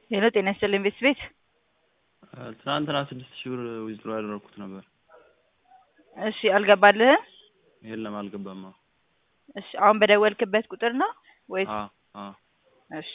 ሄሎ ጤና ይስጥልኝ ቤት ቤት ትናንትና ስድስት ሺህ ብር ዊዝድሮ ያደረኩት ነበር። እሺ አልገባልህም? የለም አልገባም። አዎ እሺ አሁን በደወልክበት ቁጥር ነው ወይስ? አዎ አዎ እሺ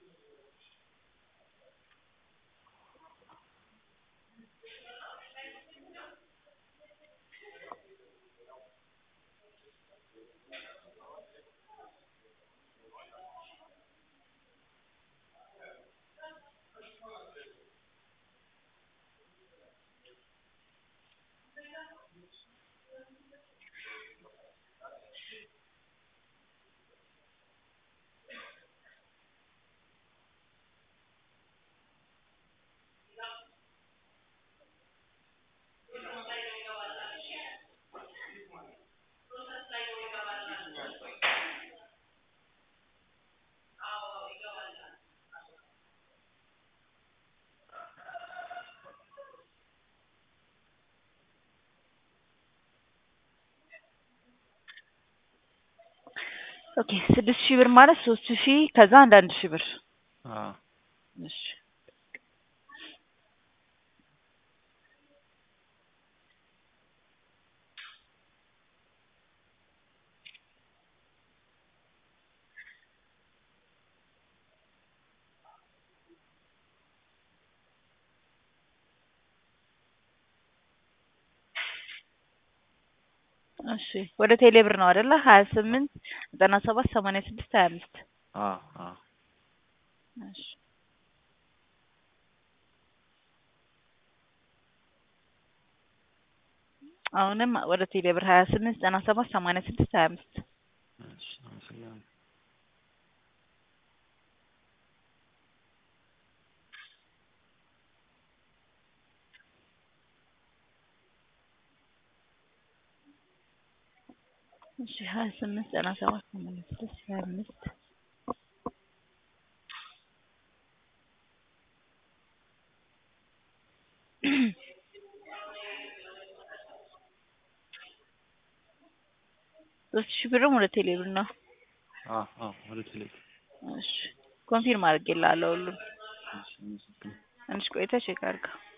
ኦኬ ስድስት ሺህ ብር ማለት ሶስት ሺህ ከዛ አንድ አንድ ሺህ ብር አዎ እሺ እሺ ወደ ቴሌ ብር ነው አይደለ? ሀያ ስምንት ዘጠና ሰባት ሰማንያ ስድስት ሀያ አምስት አዎ አዎ እሺ አሁንም ወደ ቴሌ ብር ሀያ ስምንት ዘጠና ሰባት ሰማንያ ስድስት ሀያ አምስት እሺ አመሰግናለሁ። እሺ ሀያ ስምንት ዘጠና ሰባት ሰማንያ ስድስት ሀያ አምስት ሶስት ሺህ ብርም ወደ ቴሌ ብር ነው። አዎ አዎ ወደ ቴሌ እሺ ኮንፊርም አድርጌልሃለሁ ሁሉም እሺ አመሰግናለሁ። ትንሽ ቆይተህ ቼክ አድርገው።